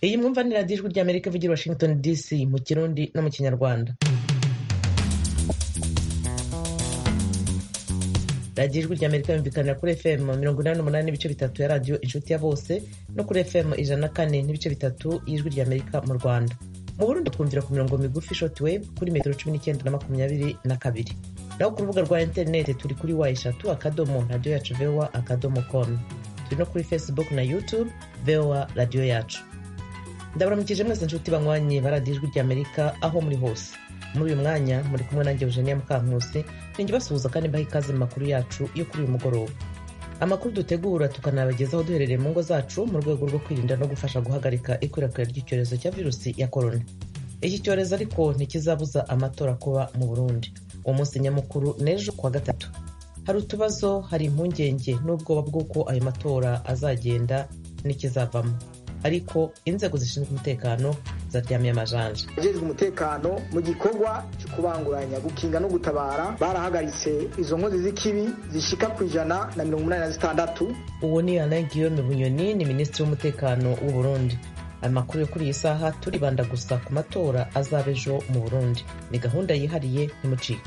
iyi mwumva ni radiyo ijwi ry'amerika ivugira i washington dc mu kirundi no mu kinyarwanda radiyo ijwi ry'amerika yumvikanira kuri fm mirongo inani n'umunani n'ibice bitatu ya radiyo inshuti ya bose no kuri fm ijana na kane n'ibice bitatu y'ijwi ry'amerika mu rwanda mu burundi twumvira ku mirongo migufi shortwave kuri metero cumi n'icyenda na makumyabiri na kabiri naho ku rubuga rwa interineti turi kuri wa eshatu akadomo radiyo yacu voa akadomo com turi no kuri facebook na youtube voa radiyo yacu ndabaramukije mwese nshuti banywanye ba radiyo ijwi ry'amerika aho muri hose muri uyu mwanya muri kumwe nanjye eugenia mukankusi ninjye basuhuza kandi mbaha ikaze mu makuru yacu yo kuri uyu mugoroba amakuru dutegura tukanabagezaho duherereye mu ngo zacu mu rwego rwo kwirinda no gufasha guhagarika ikwirakwira ry'icyorezo cya virusi ya korona iki cyorezo ariko ntikizabuza amatora kuba mu burundi uwo munsi nyamukuru n'ejo kuwa gatatu hari utubazo hari impungenge n'ubwoba bw'uko ayo matora azagenda n'ikizavamo ariko inzego zishinzwe umutekano zaryamiye amajanja abajejwe umutekano mu gikorwa cyo kubanguranya gukinga no gutabara barahagaritse izo nkozi z'ikibi zishika ku ijana na mirongo inani na zitandatu uwo ni alain guillaume bunyoni ni minisitiri w'umutekano w'u burundi amakuru yo kuri iyi saha turibanda gusa ku matora azaba ejo mu burundi ni gahunda yihariye ntimucikwe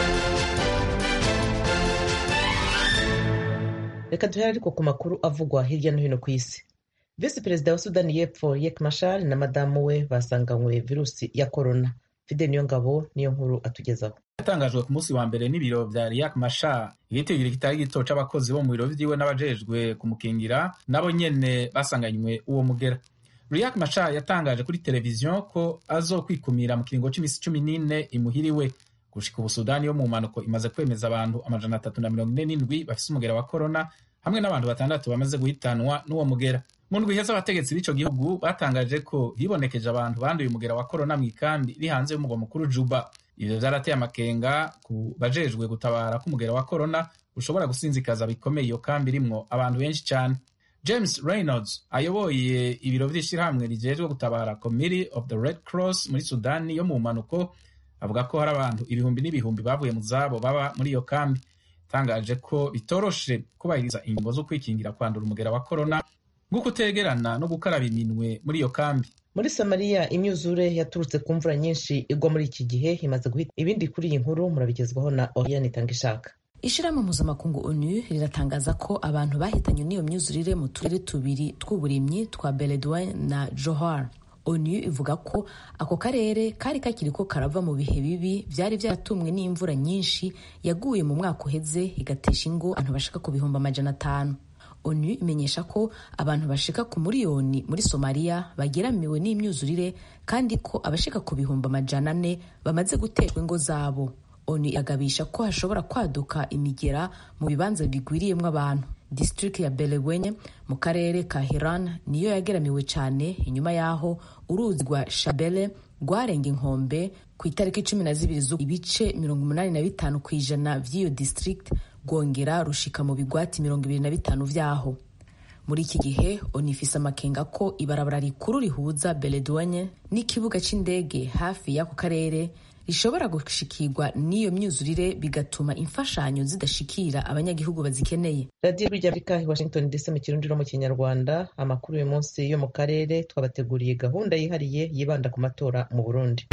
reka duhere ariko ku makuru avugwa hirya no hino ku isi visi perezida wa sudani y'epfo yek mashar na madamu we basanganywe virusi ya korona fide niyo ngabo niyo nkuru atugezaho yatangajwe ku munsi wa mbere n'ibiro vya riyak mashar igitigiri kitari gito c'abakozi bo mu biro vyiwe n'abajejwe kumukingira nabo nyene basanganywe uwo mugera riyak mashar yatangaje kuri televiziyo ko azokwikumira mu kiringo c'imisi cumi n'ine imuhiriwe gushika ubu sudani yo mu mpanuko imaze kwemeza abantu amajana atatu na mirongo ine n'indwi bafise umugera wa korona hamwe n'abantu batandatu bamaze guhitanwa n'uwo mugera mu ndwi iheze abategetsi b'ico gihugu batangaje ko hibonekeje abantu banduye umugera wa korona mw'ikambi iri hanze y'umugwa mukuru juba ivyo vyarateye amakenga ku bajejwe gutabara k'umugera wa korona ushobora gusinzikaza bikomeye iyo kambi irimwo abantu benshi cane james reynolds ayoboye ibiro vy'ishirahamwe rijejwe gutabara committee of the red cross muri sudani yo mu mpanuko avuga ko hari abantu ibihumbi n'ibihumbi bavuye mu zabo baba muri iyo kambi tangaje ko bitoroshe kubahiriza ingingo zo kwikingira kwandura umugera wa korona nko kutegerana no gukaraba iminwe muri iyo kambi muri somaliya imyuzure yaturutse ku mvura nyinshi igwa muri iki gihe imaze guhita ibindi kuri iyi nkuru murabigezwaho na oriane itanga ishaka ishirahamwe mpuzamakungu onu riratangaza ko abantu bahitanywe n'iyo myuzurire mu turere tubiri tw'uburimyi twa beledwin na johar onu ivuga ko ako karere kari kakiri ko karava mu bihe bibi byari byaratumwe n'imvura nyinshi yaguye mu mwaka uheze igatesha ingo abantu bashika ku bihumbi amajana atanu onu imenyesha ko abantu bashika ku miliyoni muri somaliya bageramiwe n'imyuzurire kandi ko abashika ku bihumbi amajana ane bamaze guterwa ingo zabo onu iragabisha ko hashobora kwaduka imigera mu bibanza bigwiriyemo abantu district ya belewenye mu karere ka hiran niyo yageramiwe cyane inyuma y'aho uruzi rwa shabele rwarenga inkombe ku itariki cumi na zibiri z'uku ibice mirongo umunani na bitanu ku ijana vy'iyo district rwongera rushika mu bigwati mirongo ibiri na bitanu vyaho muri iki gihe onifise amakenga ko ibarabara rikuru rihuza beledwanye n'ikibuga c'indege hafi y'ako karere rishobora gushikirwa n'iyo myuzurire bigatuma imfashanyo zidashikira abanyagihugu bazikeneye radiyo ry'amerika i washington dc mu kirundi no mu kinyarwanda amakuru uyu munsi yo mu karere twabateguriye gahunda yihariye yibanda ku matora mu burundi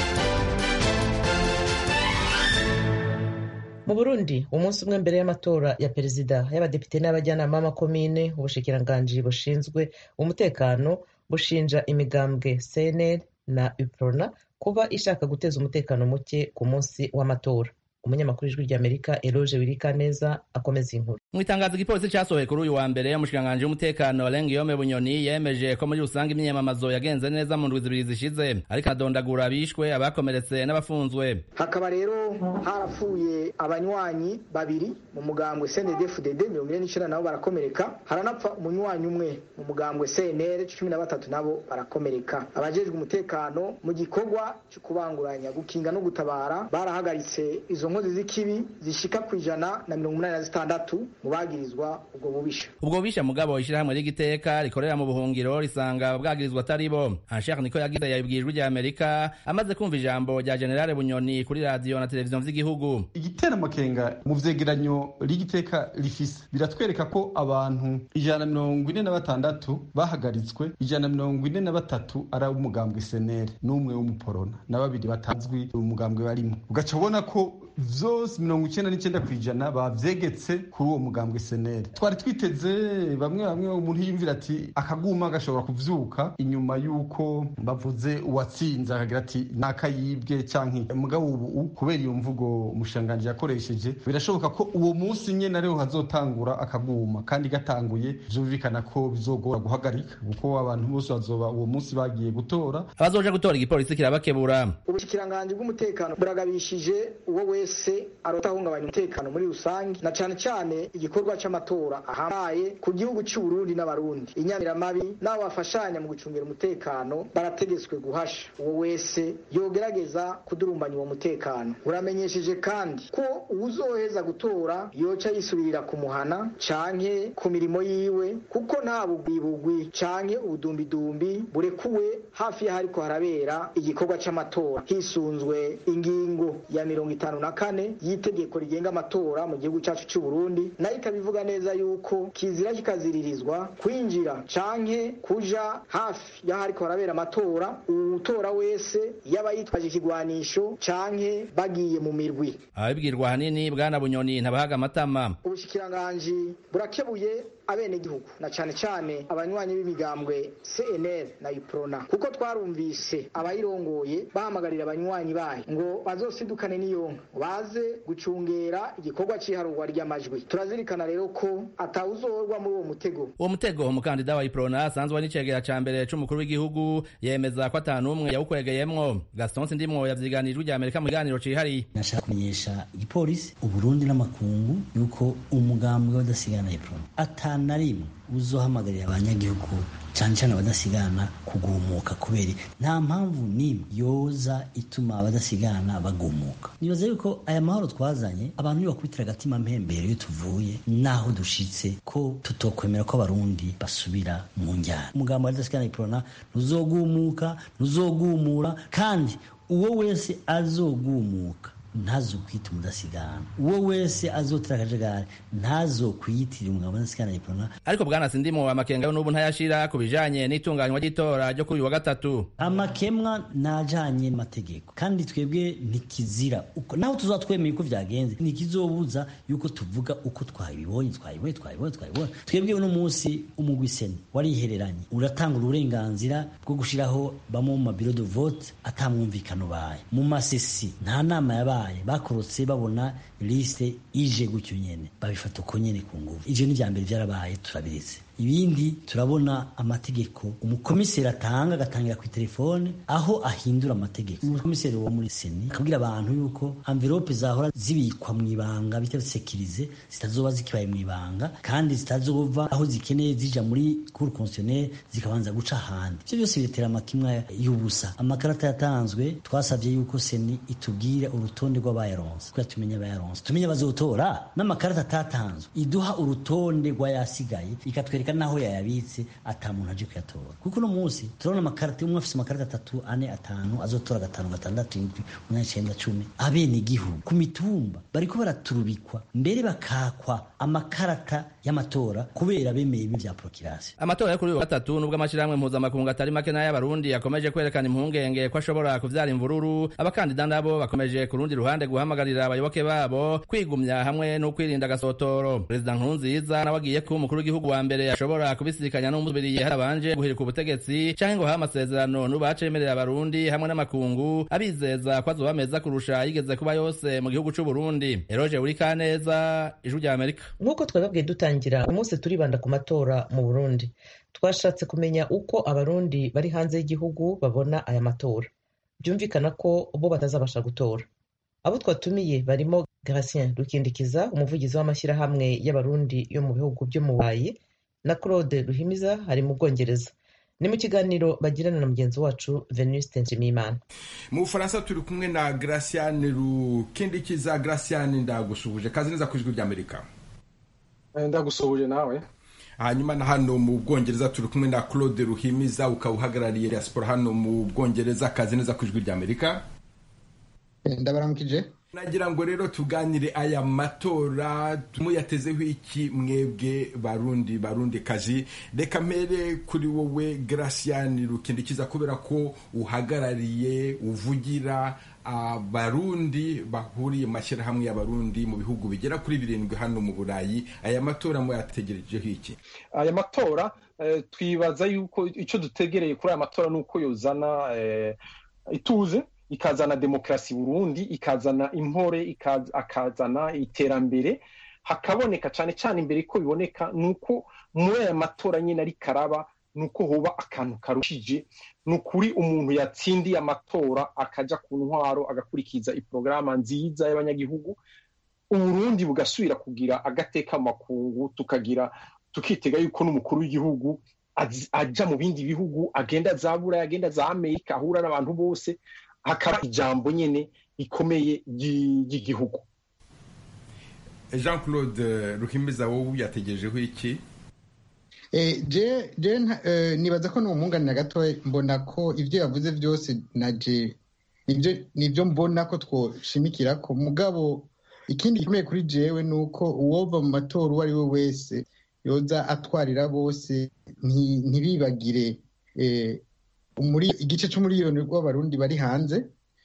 mu burundi umunsi umwe mbere y'amatora ya perezida y'abadepite n'abajyanama b'amakomine ubushikiranganji bushinzwe umutekano bushinja imigambwe cnl na uprona kuba ishaka guteza umutekano muke ku munsi w'amatora umunyamakuru w'ijwi ry'amerika eroge wirikaneza akomeza inkuru mu itangazo igipolisi cyasohoye kuri uyu wa mbere umushikiranganji w'umutekano Alain Guillaume Bunyoni yemeje ko muri rusange imyiyamamazo yagenze neza mu ndwi zibiri zishize ariko adondagura abishwe abakomeretse n'abafunzwe hakaba rero harapfuye abanywanyi babiri mu mugambwe CNDD-FDD mirongo ine n'icenda nabo barakomereka haranapfa umunywanyi umwe mu mugambwe CNL cumi na batatu nabo barakomereka abajejwe umutekano mu gikorwa cyo kubanguranya gukinga no gutabara barahagaritse izo izo nkozi z'ikibi zishika ku ijana na mirongo umunani na zitandatu mu bagirizwa ubwo bubisha ubwo bubisha mugabo ishyirahamwe ry'igiteka rikorera mu buhungiro risanga bwagirizwa atari bo anshaka niko yagize yabibwiye ijwi rya amerika amaze kumva ijambo rya generale bunyoni kuri radiyo na televiziyo vy'igihugu igitera amakenga mu vyegeranyo ry'igiteka rifise biratwereka ko abantu ijana na mirongo ine na batandatu bahagaritswe ijana na mirongo ine na batatu ari ab'umugambwe senere n'umwe w'umuporona na babiri batazwi umugambwe barimo ugaca ubona ko vyose mirongo icenda n'icenda kw'ijana bavyegetse kuri uwo mugambwe senere twari twiteze bamwe bamwe umuntu yiyumvira ati akaguma gashobora kuvyuka inyuma y'uko bavuze uwatsinze akagira ati nakayibwe canke mugabo ubu kubera iyo mvugo umushanganji yakoresheje birashoboka ko uwo munsi nyene ariho hazotangura akaguma kandi gatanguye vyumvikana ko bizogora guhagarika kuko abantu bose bazoba uwo munsi bagiye gutora abazoja gutora igipolisi kirabakebura ubushikiranganji bw'umutekano buragabishije uwo wese arota ahungabanya umutekano muri rusange na cane cane igikorwa c'amatora ahambaye ku gihugu c'uburundi n'abarundi inyamiramabi n'abo bafashanya mu gucungira umutekano barategetswe guhasha uwo wese yogerageza kudurumbanya uwo mutekano buramenyesheje kandi ko uwuzoheza gutora yoca yisubirira ku muhana canke ku mirimo yiwe kuko nta bugwibugwi canke ubudumbidumbi burekuwe hafi y'ahariko harabera igikorwa c'amatora hisunzwe ingingo ya mirongo itanu na kane y'itegeko rigenga amatora mu gihugu cacu c'uburundi nayo ikaba ivuga neza yuko kizira kikaziririzwa kwinjira canke kuja hafi y'ahariko harabera amatora uwutora wese yaba yitwaje ikigwanisho canke bagiye mu mirwi ababibwirwa ahanini bwana bunyoni ntabahaga amatama ubushikiranganji burakebuye abenegihugu na cane cane abanywanyi b'imigambwe CNL na UPRONA kuko twarumvise abayirongoye bahamagarira abanywanyi bayo ngo bazosidukane n'iyonka baze gucungera igikorwa c'iharurwa ry'amajwi turazirikana rero ko atawuzorwa muri uwo mutego uwo mutego umukandida wa iprona asanzwe ari n'icegera ca mbere c'umukuru w'igihugu yemeza ko ata n'umwe yawukwegeyemwo gaston sindimwo yavyiganijwe rya amerika mu kiganiro cihariye nashaka kumenyesha igipolisi uburundi n'amakungu yuko umugambwe w'adasigana iprona ata na rimwe uzohamagarira abanyagihugu cyane cyane abadasigana kugumuka kubera nta mpamvu n'imwe yoza ituma abadasigana bagumuka nibaza yuko aya mahoro twazanye abantu bakubitira agatima mpembero iyo tuvuye naho dushitse ko tutokwemera ko abarundi basubira mu njyana umugambo wa abadasigana iprona ntuzogumuka ntuzogumura kandi uwo wese azogumuka ntazokwita umudasigana uwo wese azotera akajagari ntazokwiyitirira umugabo udasigana iprona ariko bwana sindimo amakenga yo n'ubu ntayashira ku bijanye n'itunganywa ry'itora ryo kuri uyu wa gatatu amakemwa najanye n'amategeko kandi twebwe ntikizira uko naho tuzaba twemeye uko vyagenze ntikizobuza yuko tuvuga uko twabibonye twabibonye twabibonye twabibonye twebwe uno munsi umugwi seni warihereranye uratanga uburenganzira bwo gushiraho bamwe mu mabiro de vote atamwumvikano baye mu masesi nta nama yabaye bakorotse babona liste ije gutyo nyene babifata uko nyene ku nguvu ivyo ni vya mbere vyarabaye turabiretse ibindi turabona amategeko umukomiseri atanga agatangira ku telefone aho ahindura amategeko umukomiseri wo muri seni akabwira abantu yuko envelope zahora zibikwa mu ibanga bita sekirize zitazoba zikibaye mu ibanga kandi zitazova aho zikeneye zija muri cour constitutionnelle zikabanza guca ahandi ivyo byose biretera amakimwa y'ubusa amakarata yatanzwe twasavye yuko seni itubwira urutonde rw'abayaronse kugira tumenye abayaronse tumenye abazotora n'amakarata atatanzwe iduha urutonde rw'ayasigaye ikatwereka naho yayabitse ata muntu aje kuyatora kuko uno munsi turabona amakarita umwe afise amakarita atatu ane atanu azotora gatanu gatandatu indwi umunani icenda cumi abene igihugu ku mitumba bariko baraturubikwa mbere bakakwa amakarata y'amatora kubera bemeye ibi vya prokirasi amatora yo kuri uyu wa gatatu nubwo amashirahamwe mpuzamakungu atari make n'ay'abarundi yakomeje kwerekana impungenge ko ashobora kuvyara imvururu abakandida nabo bakomeje ku rundi ruhande guhamagarira abayoboke babo kwigumya hamwe no kwirinda agasotoro perezida nkurunziza nawe agiye kuba umukuru w'igihugu wa mbere ashobora kubisikanya n'umubiriye harabanje guhirika ubutegetsi canke ngo hahe amasezerano n'ubacemerera abarundi hamwe n'amakungu abizeza ko azoba meza kurusha yigeze kuba yose mu gihugu c'uburundi eroje uri kaneza ijwi rya amerika nk'uko twababwiye dutangira umunsi turibanda ku matora mu burundi twashatse kumenya uko abarundi bari hanze y'igihugu babona aya matora byumvikana ko bo batazabasha gutora abo twatumiye barimo Gratien Rukindikiza umuvugizi w'amashyirahamwe y'abarundi yo mu bihugu byo mu Burayi na Claude Ruhimiza ari mu Bwongereza ni mu kiganiro bagirana na mugenzi wacu venuste nshimiyimana mu bufaransa turi kumwe na graciane rukindikiza graciane ndagusuhuje kazi neza ku ijwi ry'amerika ndagusuhuje nawe hanyuma na hano mu bwongereza turi kumwe na claude ruhimiza ukaba uhagarariye diaspora hano mu bwongereza kazi neza ku ijwi ry'amerika ndabaramukije nagira ngo rero tuganire aya matora muyatezeho iki mwebwe barundi barundi kazi reka mpere kuri wowe graciane rukindikiza kubera ko uhagarariye uvugira abarundi bahuriye mu mashyirahamwe y'abarundi mu bihugu bigera kuri birindwi hano mu burayi aya matora muyategerejeho iki aya matora twibaza yuko icyo dutegereye kuri aya matora ni uko yozana ituze ikazana demokarasi burundi ikazana impore akazana iterambere hakaboneka cyane cyane imbere ko biboneka ni uko muri aya matora nyine ari karaba ni uko hoba akantu karushije ni ukuri umuntu yatsindiye amatora akajya ku ntwaro agakurikiza iporogaramu nziza y'abanyagihugu uburundi bugasubira kugira agateka makungu tukagira tukitega yuko n'umukuru w'igihugu ajya mu bindi bihugu agenda za burayi agenda za amerika ahura n'abantu bose hakaba ijambo nyine rikomeye ry'igihugu jean claude ruhimiza wowe yategerejeho iki nibaza ko n'umwunganira gato mbona ko ibyo yavuze byose na je nibyo mbona ko twoshimikira ko mugabo ikindi gikomeye kuri jewe ni uko uwova mu matora uwo ari we wese yoza atwarira bose ntibibagire igice cy'umuriyoni w'abarundi bari hanze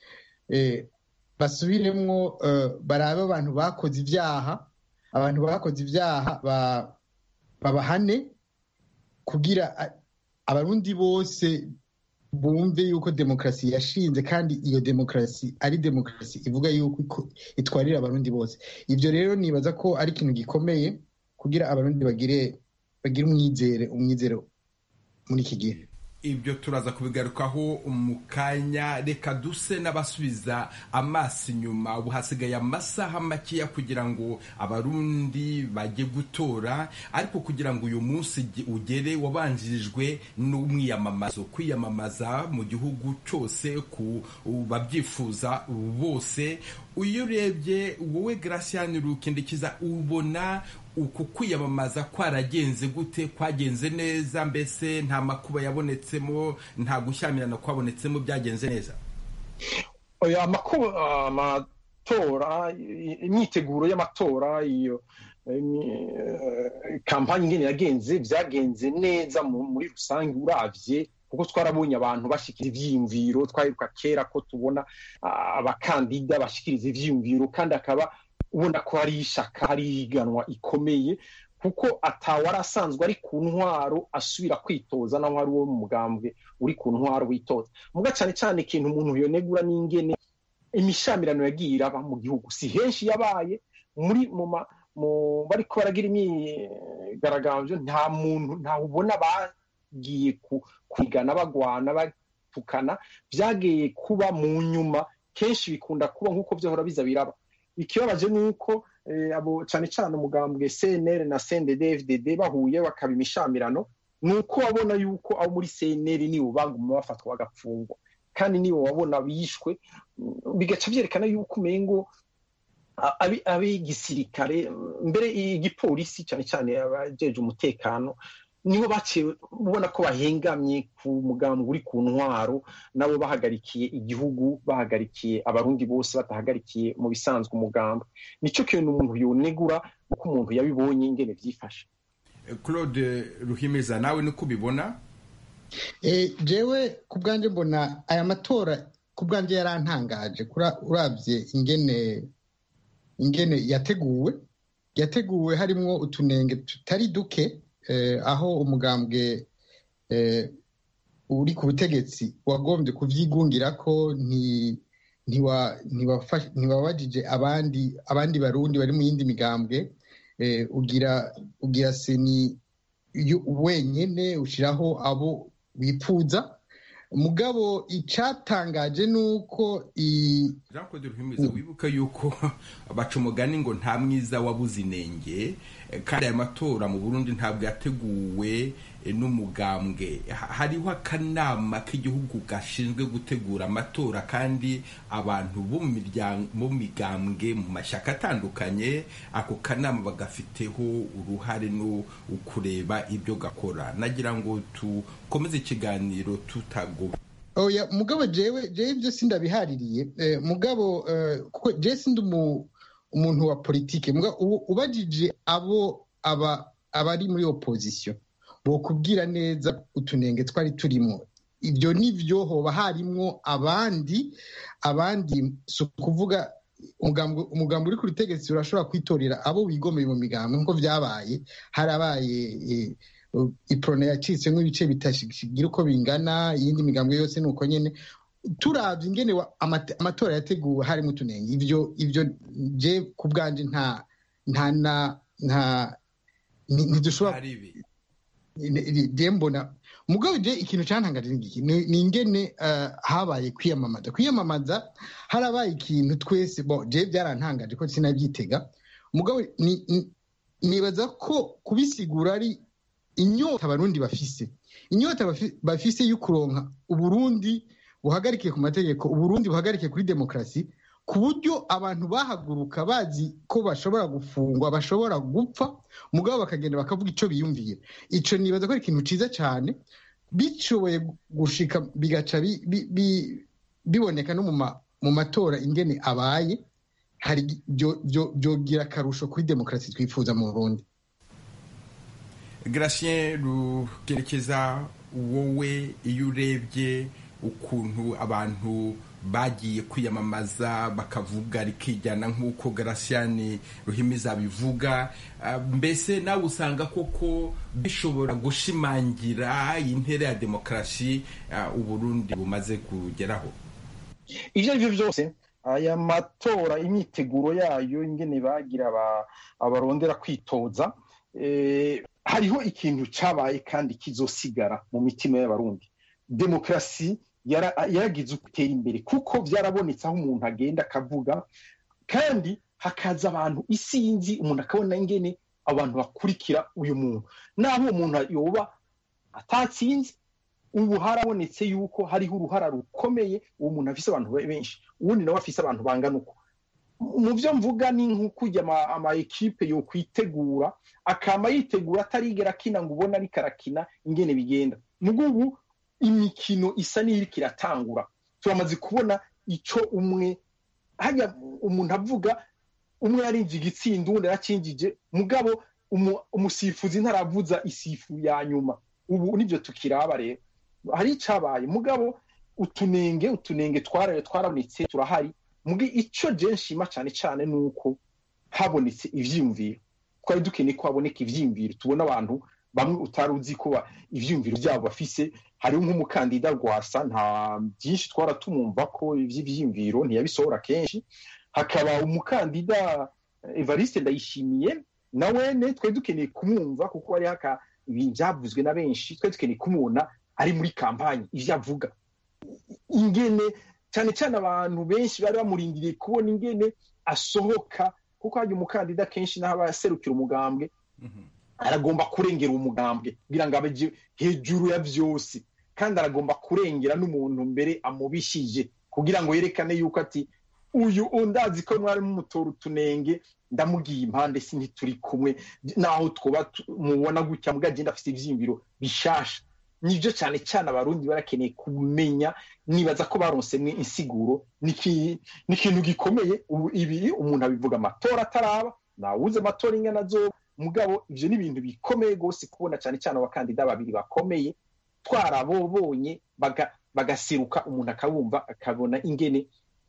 basubiremwo barabe abantu bakoze ibyaha abantu bakoze ibyaha babahane kugira abarundi bose bumve yuko demokarasi yashinze kandi iyo demokarasi ari demokarasi ivuga yuko itwarira abarundi bose ibyo rero nibaza ko ari ikintu gikomeye kugira abarundi bagire bagire umwizere umwizero muri iki gihe ibyo turaza kubigarukaho mu kanya reka duse n'abasubiza amaso inyuma ubu hasigaye amasaha makeya kugira ngo abarundi bajye gutora ariko kugira ngo uyu munsi ugere wabanjirijwe n'umwiyamamazo kwiyamamaza mu gihugu cyose ku babyifuza bose iyo urebye wowe Graciane rukindikiza ubona uku kwiyamamaza kwaragenze gute kwagenze neza mbese nta makuba yabonetsemo nta gushyamirana kwabonetsemo byagenze neza amatora imyiteguro y'amatora iyo kampani nyine yagenze byagenze neza muri rusange urabye kuko twarabonye abantu bashyikira ibyiyumviro twaheruka kera ko tubona abakandida bashyikiriza ibyiyumviro kandi akaba ubona ko hari ishaka hari ihiganwa ikomeye kuko atawari asanzwe ari ku ntwaro asubira kwitoza naho ari uwo mu mugambwe uri ku ntwaro witoza muga cyane cyane ikintu umuntu yonegura n'ingene imishamirano yagiye iraba mu gihugu si henshi yabaye muri mu bari ko baragira imyigaragambyo nta muntu ntawe ubona bagiye kwigana bagwana batukana byagiye kuba mu nyuma kenshi bikunda kuba nk'uko byahora biza biraba ikibabaje ni uko abo cyane cyane umugambwe cnr na cndd bahuye bakaba imishamirano ni uko wabona yuko abo muri cnr nibo baguma bafatwa bagapfungwa kandi nibo wabona bishwe bigaca byerekana yuko umengo ab'igisirikare mbere igipolisi cyane cyane abajeje umutekano nibo baciye ubona ko bahengamye ku mugambi uri ku ntwaro nabo bahagarikiye igihugu bahagarikiye abarundi bose batahagarikiye mu bisanzwe umugambi nicyo kintu umuntu yonegura uko umuntu yabibonye ingene byifashe claude ruhimeza nawe niko ubibona jewe ku bwanjye mbona aya matora ku bwanjye yarantangaje urabye ingene ingene yateguwe yateguwe harimo utunenge tutari duke aho umugambwe uri ku butegetsi wagombye kubyigungira ko ntiwabajije abandi abandi barundi bari mu yindi migambwe ugira ugira seni wenyine ushyiraho abo bipfuza mugabo icyatangaje ni uko jean claude ruhimiza wibuka yuko baca umugani ngo nta mwiza wabuze inenge kandi aya matora mu burundi ntabwo yateguwe n'umugambwe hariho akanama k'igihugu gashinzwe gutegura amatora kandi abantu bo mu migambwe mu mashyaka atandukanye ako kanama bagafiteho uruhare no kureba ibyo gakora nagira ngo tukomeze ikiganiro tutagoba oya mugabo jewe jewe ibyo sindabihaririye mugabo kuko jewe sindi umuntu wa politike ubajije abo aba abari muri opposition bokubwira neza utunenge twari turimo ibyo nibyo hoba harimwo abandi abandi si ukuvuga umugambi uri ku butegetsi urashobora kwitorera abo wigomeye mu migambi nk'uko byabaye harabaye iporone yacitse nk'ibice bitagira uko bingana iyindi migambi yose ni uko nyine turabye ingene amatora yateguwe harimo utunenge ibyo ibyo je ku bwanje nta nta na nta ntidushobora je mbona mugabo je ikintu cantangaje n'igiki ni ingene habaye kwiyamamaza kwiyamamaza harabaye ikintu twese bo je byarantangaje ko sinabyitega mugabo nibaza ko kubisigura ari inyota abarundi bafise inyota bafise yo kuronka uburundi buhagarikiye ku mategeko uburundi buhagarikiye kuri demokarasi ku buryo abantu bahaguruka bazi ko bashobora gufungwa bashobora gupfa mugabo bakagenda bakavuga icyo biyumvira icyo nibaza ko ari ikintu cyiza cyane bishoboye gushika bigaca biboneka no mu matora ingene abaye hari byogira akarusho kuri demokarasi twifuza mu burundi Gratien rukerekeza wowe iyo urebye ukuntu abantu bagiye kwiyamamaza bakavuga rikijyana nk'uko garasiyani ruhimiza bivuga mbese nawe usanga koko bishobora gushimangira intera ya demokarasi uburundi bumaze kugeraho ibyo ari byo byose aya matora imyiteguro yayo ingene bagira abarondera kwitoza hariho ikintu cyabaye kandi kizosigara mu mitima y'abarundi demokarasi yaragize gutera imbere kuko byarabonetse aho umuntu agenda akavuga kandi hakaza abantu isinzi umuntu akabona ingene abantu bakurikira uyu muntu naho uwo muntu yoba atatsinze ubu harabonetse yuko hariho uruhara rukomeye uwo muntu afise abantu benshi uwundi nawe afise abantu bangana uko mu byo mvuga ni nk'ukujya ama ekipe yo kwitegura akama yitegura atarigera akina ngo ubone ariko arakina ingene bigenda mugubu imikino isa n'iriko iratangura turamaze kubona icyo umwe hajya umuntu avuga umwe yarinjiye igitsinda uwundi yarakinjije mugabo umusifuzi ntaravuza isifu ya nyuma ubu nibyo tukiraba rero hari icyabaye mugabo utunenge utunenge twaraye twarabonetse turahari mugi icyo je nshima cyane cyane ni uko habonetse ivyiyumviro twari dukeneye ko haboneka ivyiyumviro tubona abantu bamwe utari uzi ko ivyiyumviro byabo bafise hariho nk'umukandida rwasa nta byinshi twara tumumva ko ivy'ivyiyumviro ntiyabisohora kenshi hakaba umukandida evariste ndayishimiye na wene twari dukeneye kumwumva kuko hari haka ibintu byavuzwe na benshi twari dukeneye kumubona ari muri kampanyi ivyo avuga ingene cyane cyane abantu benshi bari bamurindiriye kubona ingene asohoka kuko hajya umukandida kenshi n'aho aba yaserukira umugambwe aragomba kurengera umugambwe kugira ngo abe hejuru ya byose kandi aragomba kurengera n'umuntu mbere amubishije kugira ngo yerekane yuko ati uyu undazi ko mwari mumutora utunenge ndamugiye impande si ntituri kumwe naho twuba mubona gutya mbwa agenda afite ibyiyumviro bishasha nibyo cyane cyane abarundi barakeneye kumenya nibaza ko baronsemwe insiguro ni ikintu gikomeye ubu ibi umuntu abivuga amatora ataraba ntawuze amatora ingana zo mugabo ibyo ni ibintu bikomeye rwose kubona cyane cyane abakandida babiri bakomeye twarabobonye bagaseruka umuntu akabumva akabona ingene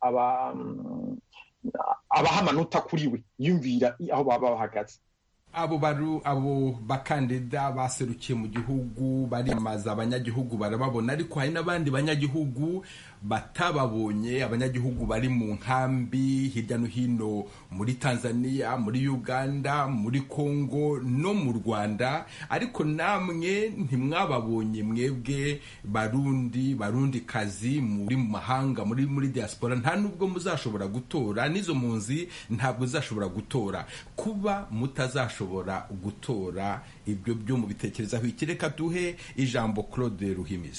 abaha amanota kuri we yumvira aho baba bahagaze abo baru abo bakandida baserukiye mu gihugu bariyamamaza abanyagihugu barababona ariko hari n'abandi banyagihugu batababonye abanyagihugu bari mu nkambi hirya no hino muri tanzania muri uganda muri congo no mu rwanda ariko namwe ntimwababonye mwebwe barundi barundi kazi muri mu mahanga muri muri diaspora nta nubwo muzashobora gutora n'izo mpunzi ntabwo zizashobora gutora kuba mutazashobora kudashobora gutora ibyo byo mu bitekerezaho iki reka duhe ijambo claude ruhimiza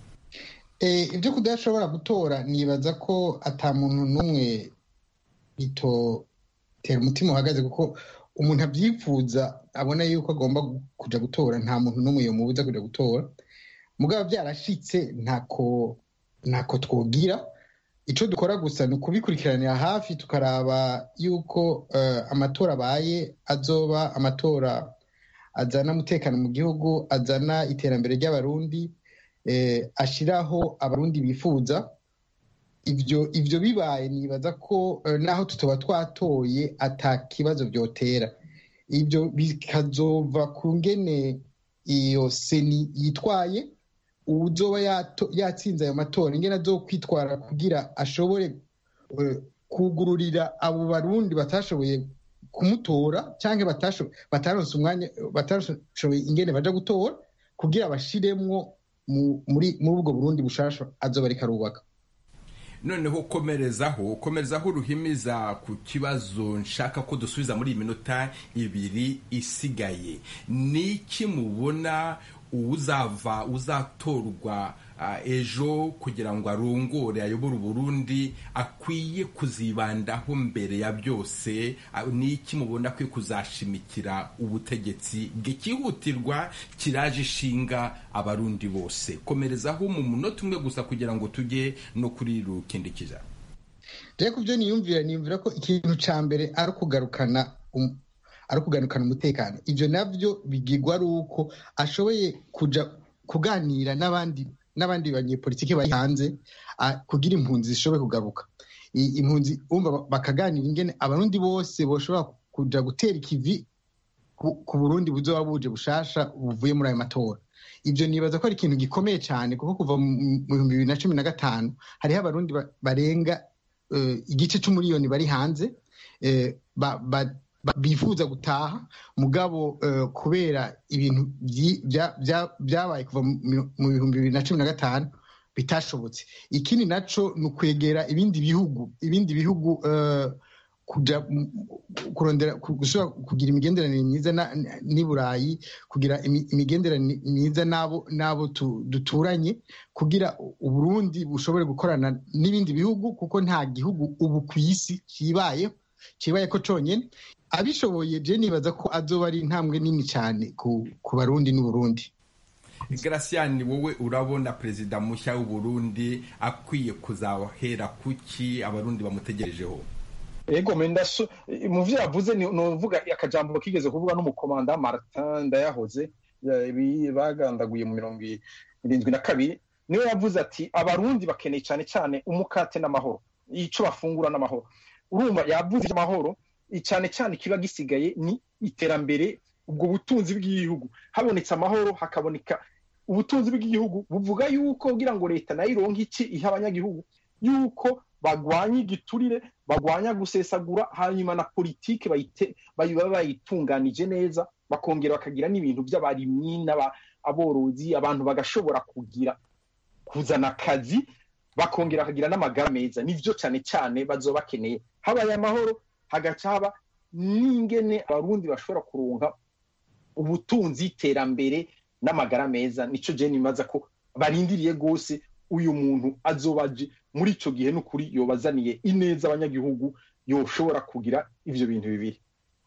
ibyo kudashobora gutora nibaza ko ata muntu n'umwe bitotera umutima uhagaze kuko umuntu abyifuza abona yuko agomba kujya gutora nta muntu n'umwe yamubuza kujya gutora mugabo byarashitse ntako ntako twogira icyo dukora gusa ni ukubikurikiranira hafi tukaraba yuko amatora abaye azoba amatora azana umutekano mu gihugu azana iterambere ry'abarundi ashyiraho abarundi bifuza ibyo ibyo bibaye nibaza ko naho tutaba twatoye ata kibazo byotera ibyo bikazova ku ngene iyo seni yitwaye uzoba yatsinze ayo matora ingene azo kwitwara kugira ashobore kugururira abo barundi batashoboye kumutora cyangwa bataronse umwanya batashoboye ingene baja gutora kugira bashiremwo muri ubwo burundi bushasha azoba ariko arubaka noneho komerezaho komerezaho uruhimiza ku kibazo nshaka ko dusubiza muri iyi minota ibiri isigaye ni iki mubona uzava uzatorwa ejo kugira ngo arongore ayobore uburundi akwiye kuzibandaho mbere ya byose ni iki mubona akwiye kuzashimikira ubutegetsi bw'ikihutirwa kiraje ishinga abarundi bose komerezaho mu munota umwe gusa kugira ngo tujye no kuri rukindikiza rero ku byo niyumvira niyumvira ko ikintu cya mbere ari ukugarukana ari ukugarukana umutekano ibyo nabyo bigirwa ari uko ashoboye kujya kuganira n'abandi n'abandi banyepolitiki bari hanze kugira impunzi zishobore kugaruka impunzi bakaganira ingene abarundi bose bashobora kujya gutera ikivi ku burundi buzoba buje bushasha buvuye muri ayo matora ibyo nibaza ko ari ikintu gikomeye cyane kuko kuva mu bihumbi bibiri na cumi na gatanu hariho abarundi barenga igice cy'umuriyoni bari hanze bifuza gutaha mugabo kubera ibintu byabaye kuva mu bihumbi bibiri na cumi na gatanu bitashobotse ikindi nacyo ni ukwegera ibindi bihugu ibindi bihugu kujya kurondera gushobora kugira imigenderanire myiza n'i burayi kugira imigenderanire myiza n'abo duturanye kugira uburundi bushobore gukorana n'ibindi bihugu kuko nta gihugu ubu ku isi kibayeho kibaye ko cyonyine abishoboye je nibaza ko azoba ari intambwe nini cyane ku barundi n'uburundi Gracian wowe urabona perezida mushya w'uburundi akwiye kuzahera kuki abarundi bamutegerejeho ego mendaso mu byo yavuze ni uvuga akajambo kigeze kuvuga n'umukomanda Martin Ndayahoze bagandaguye mu mirongo irindwi na kabiri niwe yavuze ati abarundi bakeneye cyane cyane umukate n'amahoro icyo bafungura n'amahoro urumva yavuze amahoro cyane cyane kiba gisigaye ni iterambere ubwo butunzi bw'igihugu habonetse amahoro hakaboneka ubutunzi bw'igihugu buvuga yuko kugira ngo leta nayo ironke iki iha abanyagihugu yuko bagwanya igiturire bagwanya gusesagura hanyuma na politiki baba bayitunganije neza bakongera bakagira n'ibintu by'abarimyi n'aborozi abantu bagashobora kugira kuzana akazi bakongera bakagira n'amagara meza nibyo cyane cyane bazoba bakeneye habaye amahoro hagaca haba n'ingene abarundi bashobora kuronka ubutunzi iterambere n'amagara meza nicyo jeni imaza ko barindiriye rwose uyu muntu azoba aje muri icyo gihe n'ukuri yobazaniye ineza abanyagihugu yoshobora kugira ibyo bintu bibiri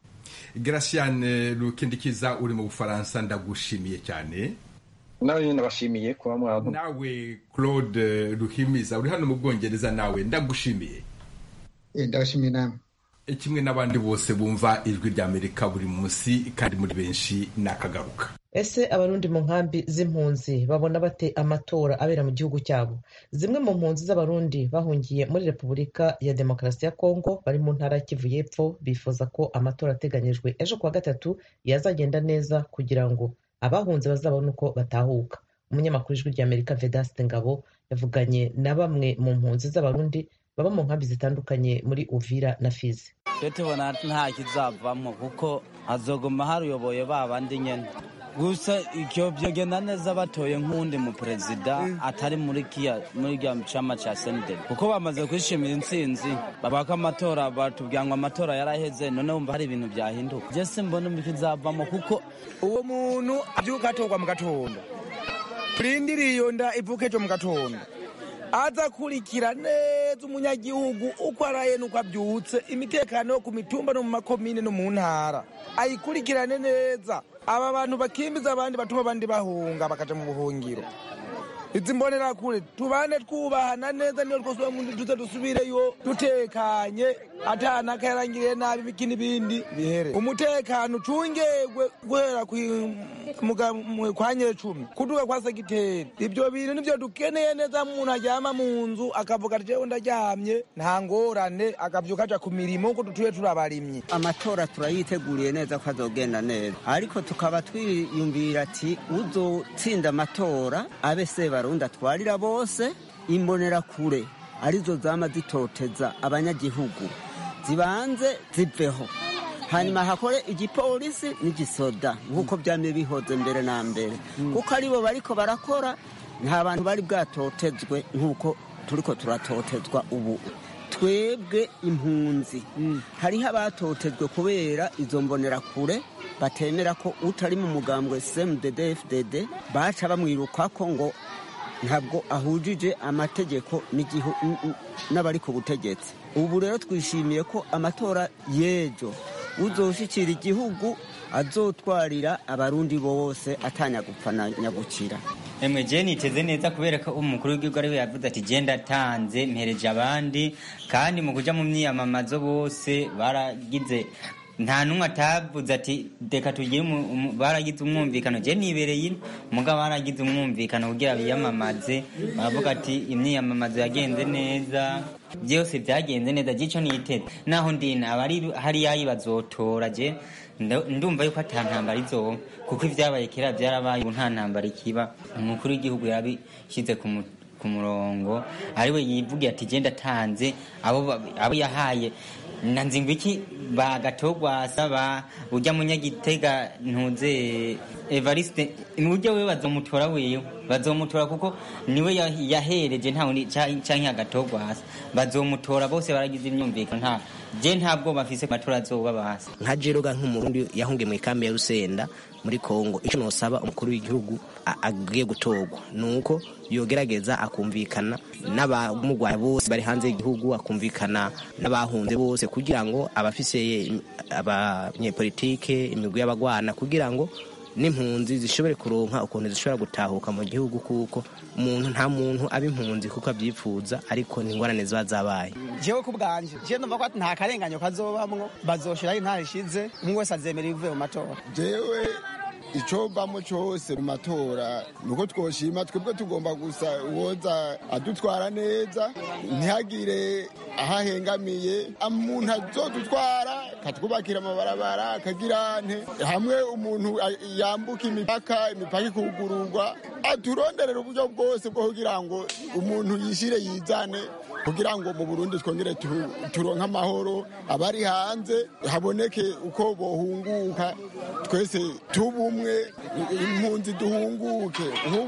Graciane rukindikiza uri mu bufaransa ndagushimiye cyane nawe nyine nabashimiye kuba mwaba nawe claude ruhimiza uri hano mu bwongereza nawe ndagushimiye ndabashimiye nawe kimwe n'abandi bose bumva ijwi ry'amerika buri munsi kandi muri benshi ni akagaruka ese abarundi mu nkambi z'impunzi babona bate amatora abera mu gihugu cyabo zimwe mu mpunzi z'abarundi bahungiye muri repubulika ya demokarasi ya kongo bari mu ntara ya kivu y'epfo bifuza ko amatora ateganyijwe ejo kuwa gatatu yazagenda neza kugira ngo abahunze bazabone uko batahuka umunyamakuru ijwi ry'amerika vedaste ngabo yavuganye na bamwe mu mpunzi z'abarundi baba mu nkambi zitandukanye muri uvira na fizi twe tubona nta kizavamo kuko hazoguma haruyoboye ba bandi nyene gusa icyo byogenda neza batoye nk'uwundi mu perezida atari muri kiya muri kiya cama ca senederi kuko bamaze kwishimira intsinzi babaka amatora batubwira ngo amatora yaraheze none wumva hari ibintu byahinduka je simbona ikizavamo kuko uwo muntu abyuka atorwa mu gatondo turindiriye iyo nda ivuka ejo mu gatondo aza akurikira neza umunyagihugu uko araye n'uko abyutse imitekano yo ku mitumba no mu makomine no mu ntara ayikurikirane neza aba bantu bakimbiza abandi batuma abandi bahunga bakaja mu buhungiro izi mbonera kure tubane twubahana neza niyo rwose uwo muntu tuze dusubireyo dutekanye atana karangiriye nabi biki n'ibindi bihere umutekano ucungegwe guhera kwa nyecumi kuduga kwa segiteri ibyo bintu nivyo dukeneye neza umuntu aryama mu nzu akavuga ati jewe ndaryamye nta ngorane akavyuka aja ku mirimo ko dutuye turi abarimyi amatora turayiteguriye neza ko azogenda neza ariko tukaba twiyumvira ati uzotsinda amatora abe sebarundi atwarira bose imbonera kure arizo zama zitoteza abanyagihugu zibanze ziveho hanyuma hakore igipolisi n'igisoda nk'uko byamye bihoze mbere na mbere kuko aribo bariko barakora nta bantu bari bwatotezwe nk'uko turiko turatotezwa ubu twebwe impunzi hariho abatotejwe kubera izo mbonerakure batemera ko utari mu mugambwe cmdd fdd baca bamwirukako ngo ntabwo ahujije amategeko n'abari ku butegetsi ubu rero twishimiye ko amatora y'ejo uzoshikira igihugu azotwarira abarundi bose atanya gupfa na nyagukira emwe je niteze neza kubera ko umukuru w'igihugu ariwe yavuze ati je ndatanze mpereje abandi kandi mu kuja mu myiyamamazo bose baragize nta n'umwe atavuze ati reka tugire baragize umwumvikano je nibereye ino mugabo baragize umwumvikano kugira biyamamaze baravuga ati imyiyamamazo yagenze neza byose byagenze neza gico niteze naho ndina abari hariya bazotora je ndumva yuko ata ntambara izoba kuko ibyabaye kera byarabaye ubu nta ntambara ikiba umukuru w'igihugu yabishyize ku murongo ariwe yivugiye ati genda atanze abo yahaye na nzingwiki bagatogwasa ba ujya munyagitega ntuze evariste ujya we bazomutora wewe bazomutora kuko niwe yahereje nta wundi canke agatogwasa bazomutora bose baragize imyumvikano nta je ntabwo bafise matora azoba basi nka jeroga nk'umurundi yahungiye mu ikambi ya rusenda muri kongo icyo nosaba umukuru w'igihugu agiye gutorwa ni uko yogerageza akumvikana n'abamugwaye bose bari hanze y'igihugu akumvikana n'abahunze bose kugira ngo abafise abanyepolitike imigwi y'abagwana kugira ngo n'impunzi zishobore kuronka ukuntu zishobora gutahuka mu gihugu kuko umuntu nta muntu aba impunzi kuko abyipfuza ariko ni ingorane ziba zabaye jewe ku bwanje je numva ko nta karenganyo kazobamwo bazoshiraho intara ishize umwe wese azemera ibivuye mu matora jewe icyo mbamo cyose mu matora ni uko twoshima twebwe tugomba gusa uwoza adutwara neza ntihagire aho ahengamiye umuntu azodutwara akatwubakira amabarabara akagira nte hamwe umuntu yambuka imipaka imipaka ikugururwa aturonderera uburyo bwose bwo kugira ngo umuntu yishyire yizane kugira ngo mu burundi twongere turonke amahoro abari hanze haboneke uko bohunguka twese tubumwe impunzi duhunguke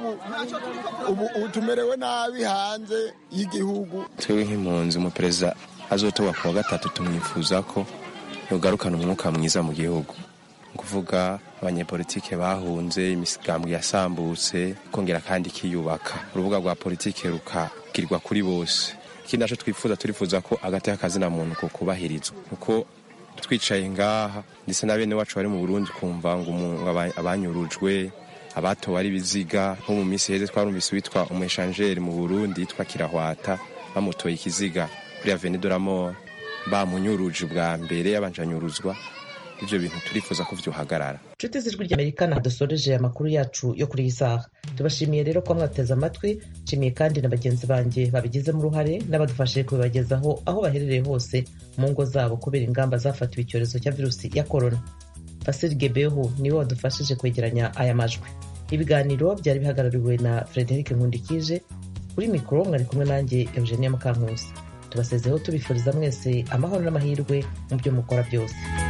ubu tumerewe nabi hanze y'igihugu twebwe nk'impunzi umuperezida azotorwa ku wa gatatu tumwifuza ko yogarukana umwuka mwiza mu gihugu kuvuga abanyepolitike bahunze imisigambwe yasambutse kongera kandi ikiyubaka urubuga rwa politike rukagirwa kuri bose ikindi naco twifuza turifuza ko agateka kazina muntu ko kubahirizwa kuko twicaye ngaha ndetse na bene wacu bari mu Burundi kumva ngo abanyurujwe abatowe ari biziga nko mu minsi heze twarumvise witwa umeshanjeri mu Burundi yitwa Kirahwata bamutoye ikiziga kuri Avenue de la Mort bamunyuruje bwa mbere yabanjanyuruzwa ivyo bintu turifuza ko vyohagarara nshuti z'ijwi ry'amerika dusoreje amakuru yacu yo kuri iyi saha tubashimiye rero ko mwateze amatwi nshimiye kandi na bagenzi banjye babigizemo uruhare n'abadufashije kubibagezaho aho baherereye hose mu ngo zabo kubera ingamba zafatiwe icyorezo cya virusi ya korona fasiri gebehu niwe wadufashije kwegeranya aya majwi ibiganiro byari bihagarariwe na frederic nkundikije kuri mikoro mwari kumwe nanjye eugenia mukankusi tubasezeho tubifuriza mwese amahoro n'amahirwe mu byo mukora byose